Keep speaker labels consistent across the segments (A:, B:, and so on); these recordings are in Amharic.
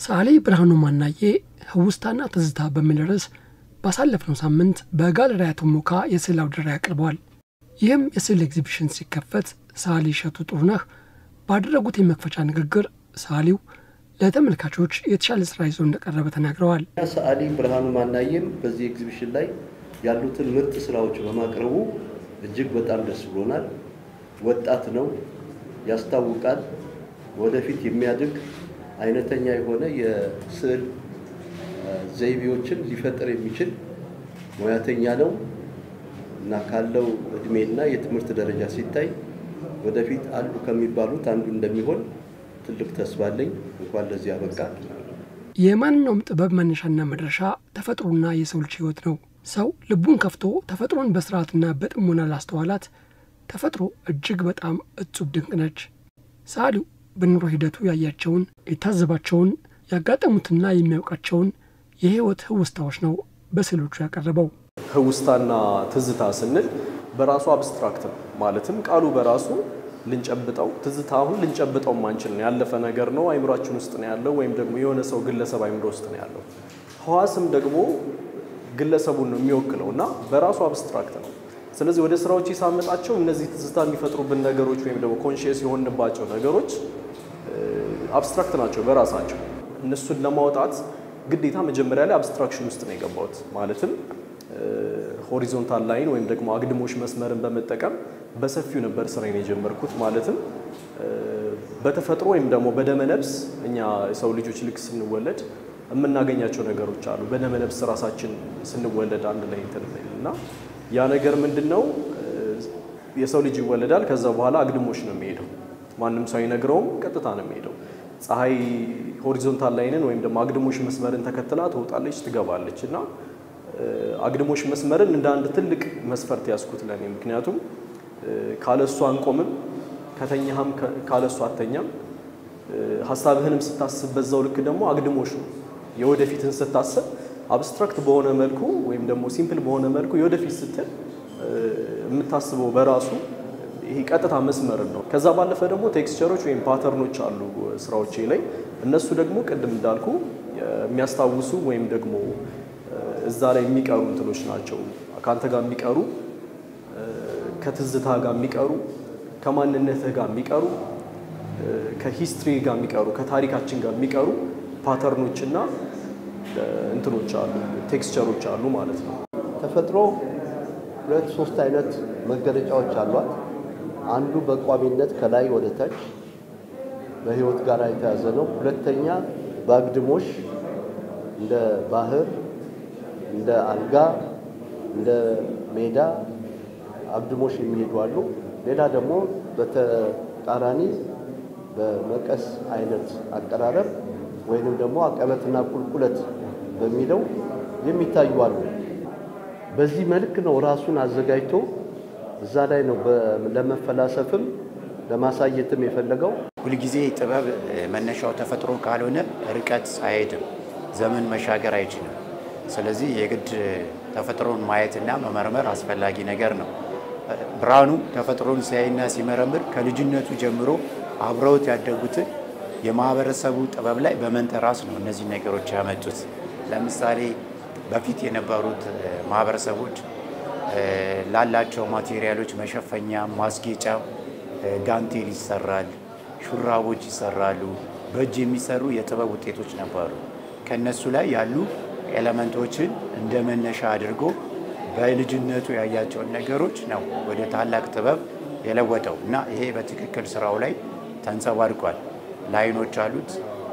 A: ሰዓሊ ብርሃኑ ማናዬ ህውስታና ትዝታ በሚል ርዕስ ባሳለፍነው ሳምንት በጋለሪያ ቶሞካ የስዕል አውደ ርዕይ አቅርበዋል። ይህም የስዕል ኤግዚቢሽን ሲከፈት ሰዓሊ እሸቱ ጥሩነህ ባደረጉት የመክፈቻ ንግግር ሰዓሊው ለተመልካቾች የተሻለ ስራ ይዞ እንደቀረበ ተናግረዋል።
B: ሰዓሊ ብርሃኑ ማናዬም በዚህ ኤግዚቢሽን ላይ ያሉትን ምርጥ ስራዎች በማቅረቡ እጅግ በጣም ደስ ብሎናል። ወጣት ነው፣ ያስታውቃል። ወደፊት የሚያድግ አይነተኛ የሆነ የስዕል ዘይቤዎችን ሊፈጥር የሚችል ሙያተኛ ነው እና ካለው እድሜና የትምህርት ደረጃ ሲታይ ወደፊት አሉ ከሚባሉት አንዱ እንደሚሆን ትልቅ ተስፋ አለኝ። እንኳን ለዚህ አበቃ።
A: የማንኛውም ጥበብ መነሻና መድረሻ ተፈጥሮና የሰው ልጅ ህይወት ነው። ሰው ልቡን ከፍቶ ተፈጥሮን በስርዓትና በጥሞና ላስተዋላት ተፈጥሮ እጅግ በጣም እጹብ ድንቅ ነች። ሰዓሊው በኑሮ ሂደቱ ያያቸውን፣ የታዘባቸውን፣ ያጋጠሙትና የሚያውቃቸውን የህይወት ህውስታዎች ነው በስዕሎቹ ያቀረበው።
C: ህውስታና ትዝታ ስንል በራሱ አብስትራክት ነው። ማለትም ቃሉ በራሱ ልንጨብጠው ትዝታ አሁን ልንጨብጠው ማንችል ነው። ያለፈ ነገር ነው፣ አይምሯችን ውስጥ ነው ያለው፣ ወይም ደግሞ የሆነ ሰው ግለሰብ አይምሮ ውስጥ ነው ያለው። ህዋስም ደግሞ ግለሰቡን ነው የሚወክለው እና በራሱ አብስትራክት ነው። ስለዚህ ወደ ስራዎች ሳመጣቸው እነዚህ ትዝታ የሚፈጥሩብን ነገሮች ወይም ደግሞ ኮንሽየስ የሆንባቸው ነገሮች አብስትራክት ናቸው በራሳቸው። እነሱን ለማውጣት ግዴታ መጀመሪያ ላይ አብስትራክሽን ውስጥ ነው የገባሁት። ማለትም ሆሪዞንታል ላይን ወይም ደግሞ አግድሞሽ መስመርን በመጠቀም በሰፊው ነበር ስራዬን የጀመርኩት። ማለትም በተፈጥሮ ወይም ደግሞ በደመነብስ እኛ የሰው ልጆች ልክ ስንወለድ የምናገኛቸው ነገሮች አሉ። በደመነብስ ራሳችን ስንወለድ አንድ ላይ እንትን እና ያ ነገር ምንድን ነው? የሰው ልጅ ይወለዳል። ከዛ በኋላ አግድሞሽ ነው የሚሄደው። ማንም ሰው አይነግረውም፣ ቀጥታ ነው የሚሄደው። ፀሐይ ሆሪዞንታል ላይንን ወይም ደግሞ አግድሞሽ መስመርን ተከትላ ትወጣለች፣ ትገባለች እና አግድሞሽ መስመርን እንደ አንድ ትልቅ መስፈርት ያዝኩት ለኔ። ምክንያቱም ካለሱ አንቆምም፣ ከተኛህም ካለሱ አተኛም። ሀሳብህንም ስታስብ በዛው ልክ ደግሞ አግድሞሽ ነው። የወደፊትን ስታስብ አብስትራክት በሆነ መልኩ ወይም ደግሞ ሲምፕል በሆነ መልኩ የወደፊት ስትል የምታስበው በራሱ ይሄ ቀጥታ መስመርን ነው። ከዛ ባለፈ ደግሞ ቴክስቸሮች ወይም ፓተርኖች አሉ ስራዎቼ ላይ እነሱ ደግሞ ቅድም እንዳልኩ የሚያስታውሱ ወይም ደግሞ እዛ ላይ የሚቀሩ እንትኖች ናቸው። ከአንተ ጋር የሚቀሩ ከትዝታ ጋር የሚቀሩ ከማንነትህ ጋር የሚቀሩ ከሂስትሪ ጋር የሚቀሩ ከታሪካችን ጋር የሚቀሩ ፓተርኖችና እንትኖች አሉ ቴክስቸሮች አሉ ማለት ነው።
B: ተፈጥሮ ሁለት ሶስት አይነት መገለጫዎች አሏት። አንዱ በቋሚነት ከላይ ወደ ታች በህይወት ጋር የተያዘ ነው። ሁለተኛ በአግድሞሽ እንደ ባህር፣ እንደ አልጋ፣ እንደ ሜዳ አግድሞሽ የሚሄዱ አሉ። ሌላ ደግሞ በተቃራኒ በመቀስ አይነት አቀራረብ ወይንም ደግሞ አቀበትና ቁልቁለት በሚለው የሚታዩ አሉ። በዚህ መልክ ነው ራሱን አዘጋጅቶ እዛ ላይ ነው ለመፈላሰፍም ለማሳየትም የፈለገው።
D: ሁልጊዜ ጥበብ መነሻው ተፈጥሮ ካልሆነ ርቀት አይሄድም፣ ዘመን መሻገር አይችልም። ስለዚህ የግድ ተፈጥሮን ማየትና መመርመር አስፈላጊ ነገር ነው። ብርሃኑ ተፈጥሮን ሲያይና ሲመረምር ከልጅነቱ ጀምሮ አብረውት ያደጉትን የማህበረሰቡ ጥበብ ላይ በመንተራስ ነው እነዚህ ነገሮች ያመጡት። ለምሳሌ በፊት የነበሩት ማህበረሰቦች ላላቸው ማቴሪያሎች መሸፈኛ፣ ማስጌጫ ጋንቴል ይሰራል፣ ሹራቦች ይሰራሉ፣ በእጅ የሚሰሩ የጥበብ ውጤቶች ነበሩ። ከነሱ ላይ ያሉ ኤሌመንቶችን እንደ መነሻ አድርጎ በልጅነቱ ያያቸውን ነገሮች ነው ወደ ታላቅ ጥበብ የለወጠው እና ይሄ በትክክል ስራው ላይ ተንጸባርቋል። ላይኖች አሉት፣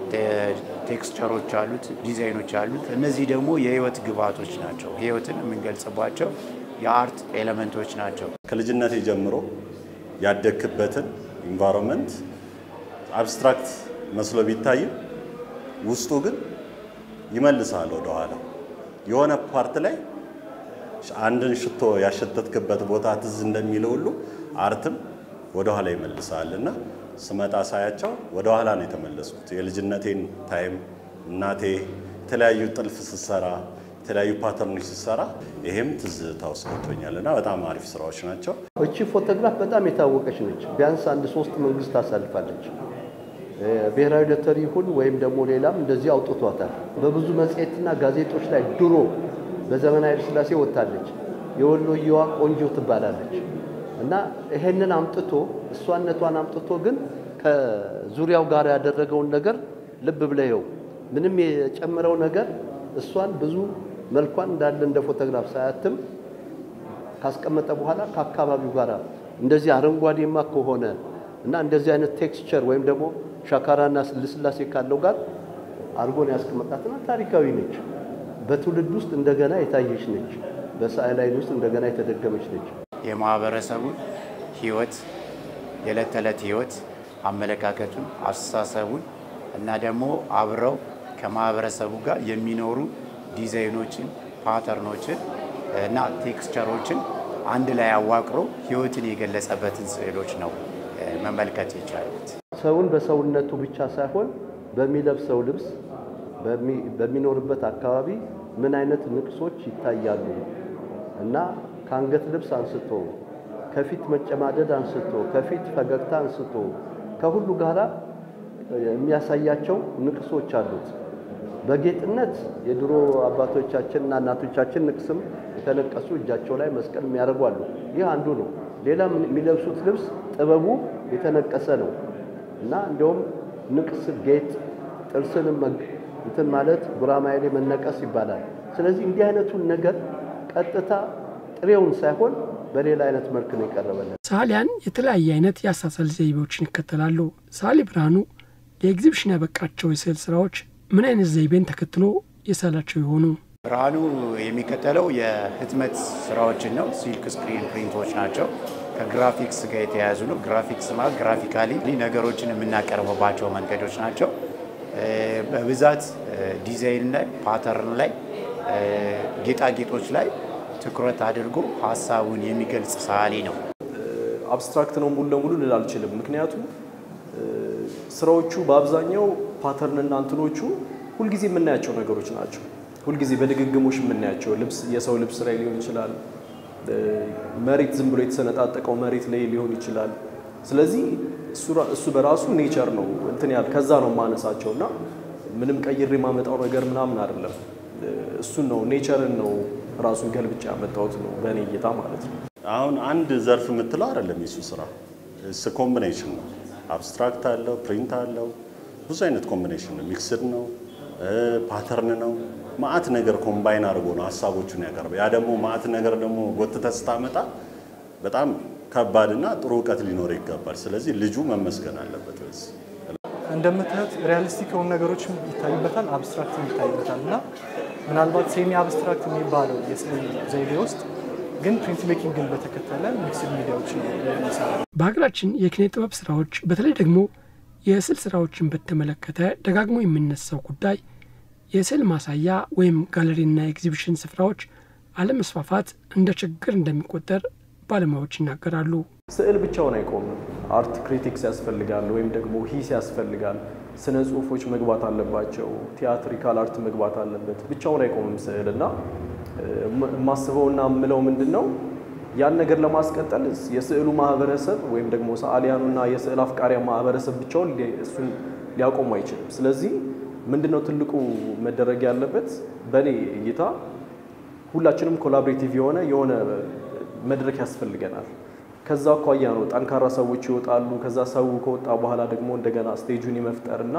D: ቴክስቸሮች አሉት፣ ዲዛይኖች አሉት። እነዚህ ደግሞ የህይወት ግብዓቶች ናቸው። ህይወትን የምንገልጽባቸው የአርት ኤሌመንቶች ናቸው።
E: ከልጅነቴ ጀምሮ ያደግክበትን ኢንቫይሮንመንት አብስትራክት መስሎ ቢታይም ውስጡ ግን ይመልሳል ወደኋላ። የሆነ ፓርት ላይ አንድን ሽቶ ያሸተትክበት ቦታ ትዝ እንደሚለው ሁሉ አርትም ወደኋላ ይመልሳል እና ስመጣ ሳያቸው ወደኋላ ነው የተመለስኩት። የልጅነቴን ታይም እናቴ የተለያዩ ጥልፍ ስትሰራ የተለያዩ ፓተርኖች ስትሰራ ይሄም ትዝታ ውስጥ ገብቶኛል እና በጣም አሪፍ ስራዎች ናቸው።
B: እቺ ፎቶግራፍ በጣም የታወቀች ነች። ቢያንስ አንድ ሶስት መንግስት ታሳልፋለች ብሔራዊ ሎተሪ ይሁን ወይም ደግሞ ሌላም እንደዚህ አውጥቷታል። በብዙ መጽሔትና ጋዜጦች ላይ ድሮ በዘመናዊ ኃይለ ሥላሴ ወጥታለች። የወሎየዋ ቆንጆ ትባላለች እና ይሄንን አምጥቶ እሷነቷን አምጥቶ ግን ከዙሪያው ጋር ያደረገውን ነገር ልብ ብለየው ምንም የጨመረው ነገር እሷን ብዙ መልኳን እንዳለ እንደ ፎቶግራፍ ሳያትም ካስቀመጠ በኋላ ከአካባቢው ጋር እንደዚህ አረንጓዴማ ከሆነ እና እንደዚህ አይነት ቴክስቸር ወይም ደግሞ ሻካራና ልስላሴ ካለው ጋር አድርጎን ያስቀመጣትና ታሪካዊ ነች። በትውልድ ውስጥ እንደገና የታየች ነች። በሰዓሊ ዓይን ውስጥ እንደገና የተደገመች ነች።
D: የማህበረሰቡን ህይወት የዕለት ተዕለት ህይወት አመለካከቱን፣ አስተሳሰቡን እና ደግሞ አብረው ከማህበረሰቡ ጋር የሚኖሩ ዲዛይኖችን፣ ፓተርኖችን እና ቴክስቸሮችን አንድ ላይ አዋቅሮ ህይወትን የገለጸበትን ስዕሎች ነው መመልከት የቻሉት።
B: ሰውን በሰውነቱ ብቻ ሳይሆን በሚለብሰው ልብስ፣ በሚኖርበት አካባቢ ምን አይነት ንቅሶች ይታያሉ እና ከአንገት ልብስ አንስቶ ከፊት መጨማደድ አንስቶ ከፊት ፈገግታ አንስቶ ከሁሉ ጋራ የሚያሳያቸው ንቅሶች አሉት። በጌጥነት የድሮ አባቶቻችንና እናቶቻችን ንቅስም የተነቀሱ እጃቸው ላይ መስቀል የሚያደርጉ አሉ። ይህ አንዱ ነው። ሌላ የሚለብሱት ልብስ ጥበቡ የተነቀሰ ነው እና እንዲሁም ንቅስ ጌጥ ጥርስንም እንትን ማለት ጉራማይሌ መነቀስ ይባላል። ስለዚህ እንዲህ አይነቱን ነገር ቀጥታ ጥሬውን ሳይሆን በሌላ አይነት መልክ ነው የቀረበልን።
A: ሰዓሊያን የተለያየ አይነት የአሳሳል ዘይቤዎችን ይከተላሉ። ሰዓሊ ብርሃኑ ለኤግዚቢሽን ያበቃቸው የስዕል ስራዎች ምን አይነት ዘይቤን ተከትሎ የሳላቸው የሆኑ?
D: ብርሃኑ የሚከተለው የህትመት ስራዎችን ነው። ሲልክ ስክሪን ፕሪንቶች ናቸው። ከግራፊክስ ጋር የተያያዙ ነው። ግራፊክስ ማለት ግራፊካሊ ነገሮችን የምናቀርብባቸው መንገዶች ናቸው። በብዛት ዲዛይን ላይ፣ ፓተርን ላይ፣ ጌጣጌጦች ላይ ትኩረት አድርጎ ሀሳቡን የሚገልጽ ሰዓሊ ነው።
C: አብስትራክት ነው ሙሉ ለሙሉ ልል አልችልም። ምክንያቱም ስራዎቹ በአብዛኛው ፓተርንና እንትኖቹ ሁልጊዜ የምናያቸው ነገሮች ናቸው። ሁልጊዜ በድግግሞሽ የምናያቸው ልብስ የሰው ልብስ ላይ ሊሆን ይችላል። መሬት ዝም ብሎ የተሰነጣጠቀው መሬት ላይ ሊሆን ይችላል። ስለዚህ እሱ በራሱ ኔቸር ነው እንትን ያህል ከዛ ነው የማነሳቸው እና ምንም ቀይሬ የማመጣው ነገር ምናምን አይደለም። እሱን ነው ኔቸርን ነው ራሱን ገልብጫ ያመጣሁት ነው በእኔ እይታ ማለት ነው።
E: አሁን አንድ ዘርፍ የምትለው አይደለም የሱ ስራ እስ ኮምቢኔሽን ነው። አብስትራክት አለው፣ ፕሪንት አለው፣ ብዙ አይነት ኮምቢኔሽን ነው። ሚክስድ ነው፣ ፓተርን ነው። ማአት ነገር ኮምባይን አድርጎ ነው ሀሳቦቹን ያቀርበ። ያ ደግሞ ማአት ነገር ደግሞ ጎትተህ ስታመጣ በጣም ከባድና ጥሩ እውቀት ሊኖር ይገባል። ስለዚህ ልጁ መመስገን አለበት። በዚህ
F: እንደምታዩት ሪያሊስቲክ የሆኑ ነገሮች ይታዩበታል፣ አብስትራክት ይታዩበታል እና ምናልባት ሴሚ አብስትራክት የሚባለው የስዕል ዘይቤ ውስጥ ግን ፕሪንት ሜኪንግን በተከተለ ሚክስድ ሚዲያዎች ነው የሚሰራው።
A: በሀገራችን የኪነ ጥበብ ስራዎች በተለይ ደግሞ የስዕል ስራዎችን በተመለከተ ደጋግሞ የሚነሳው ጉዳይ የስዕል ማሳያ ወይም ጋለሪና ኤግዚቢሽን ስፍራዎች አለመስፋፋት እንደ ችግር እንደሚቆጠር ባለሙያዎች ይናገራሉ።
C: ስዕል ብቻውን አይቆምም። አርት ክሪቲክስ ያስፈልጋል፣ ወይም ደግሞ ሂስ ያስፈልጋል። ስነ ጽሁፎች መግባት አለባቸው። ቲያትሪካል አርት መግባት አለበት። ብቻውን አይቆምም ስዕል እና የማስበውና የምለው ምንድን ነው ያን ነገር ለማስቀጠል የስዕሉ ማህበረሰብ ወይም ደግሞ ሰዓሊያኑና የስዕል አፍቃሪያን ማህበረሰብ ብቻውን እሱን ሊያቆሙ አይችልም። ስለዚህ ምንድነው ትልቁ መደረግ ያለበት በእኔ እይታ ሁላችንም ኮላቦሬቲቭ የሆነ የሆነ መድረክ ያስፈልገናል። ከዛ አኳያ ነው ጠንካራ ሰዎች ይወጣሉ። ከዛ ሰው ከወጣ በኋላ ደግሞ እንደገና ስቴጁን የመፍጠርና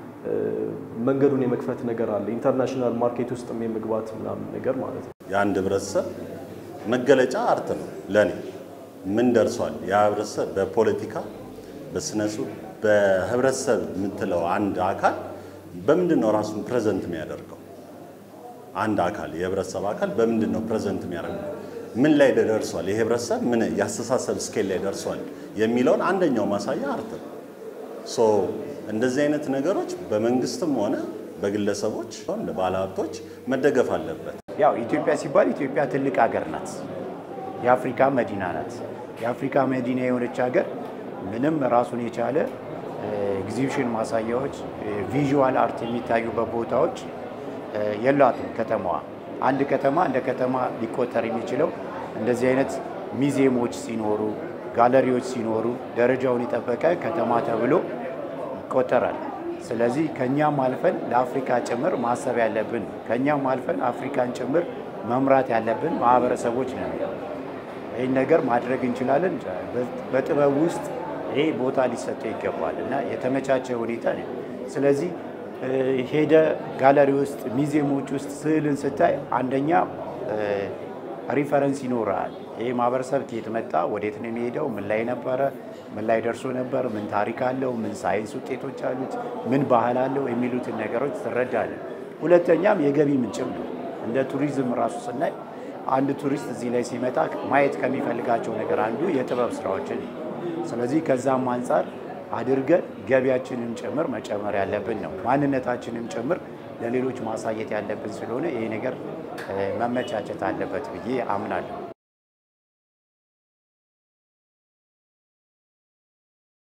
C: መንገዱን የመክፈት ነገር አለ። ኢንተርናሽናል ማርኬት ውስጥም የመግባት ምናምን ነገር ማለት ነው።
E: የአንድ ህብረተሰብ መገለጫ አርት ነው። ለእኔ ምን ደርሷል ያ ህብረተሰብ በፖለቲካ በስነ ጽሁፍ በህብረተሰብ የምትለው አንድ አካል በምንድን ነው ራሱን ፕሬዘንት የሚያደርገው? አንድ አካል የህብረተሰብ አካል በምንድን ነው ፕሬዘንት የሚያደርገው? ምን ላይ ደርሷል? ይሄ ህብረተሰብ ምን የአስተሳሰብ ስኬል ላይ ደርሷል የሚለውን አንደኛው ማሳያ አርት ነው። ሶ እንደዚህ አይነት ነገሮች በመንግስትም ሆነ በግለሰቦች ባለሀብቶች መደገፍ አለበት።
D: ያው ኢትዮጵያ ሲባል ኢትዮጵያ ትልቅ ሀገር ናት። የአፍሪካ መዲና ናት። የአፍሪካ መዲና የሆነች ሀገር ምንም ራሱን የቻለ ኤግዚቢሽን ማሳያዎች፣ ቪዥዋል አርት የሚታዩበት ቦታዎች የሏትም ከተማዋ። አንድ ከተማ እንደ ከተማ ሊቆጠር የሚችለው እንደዚህ አይነት ሚዚየሞች ሲኖሩ፣ ጋለሪዎች ሲኖሩ፣ ደረጃውን የጠበቀ ከተማ ተብሎ ይቆጠራል። ስለዚህ ከኛም አልፈን ለአፍሪካ ጭምር ማሰብ ያለብን ከኛም አልፈን አፍሪካን ጭምር መምራት ያለብን ማህበረሰቦች ነን። ይህን ነገር ማድረግ እንችላለን። በጥበብ ውስጥ ይሄ ቦታ ሊሰጠው ይገባል እና የተመቻቸ ሁኔታ ነው። ስለዚህ ሄደ ጋለሪ ውስጥ ሚዚየሞች ውስጥ ስዕልን ስታይ አንደኛ ሪፈረንስ ይኖራል። ይህ ማህበረሰብ ከየት መጣ፣ ወዴት ነው የሚሄደው፣ ምን ላይ ነበረ፣ ምን ላይ ደርሶ ነበር፣ ምን ታሪክ አለው፣ ምን ሳይንስ ውጤቶች አሉት፣ ምን ባህል አለው የሚሉትን ነገሮች ትረዳለን። ሁለተኛም የገቢ ምንጭም ነው። እንደ ቱሪዝም ራሱ ስናይ አንድ ቱሪስት እዚህ ላይ ሲመጣ ማየት ከሚፈልጋቸው ነገር አንዱ የጥበብ ስራዎችን ነው። ስለዚህ ከዛም አንጻር አድርገን ገቢያችንን ጭምር መጨመር ያለብን ነው። ማንነታችንም ጭምር ለሌሎች ማሳየት ያለብን ስለሆነ ይሄ ነገር መመቻቸት አለበት ብዬ አምናለሁ።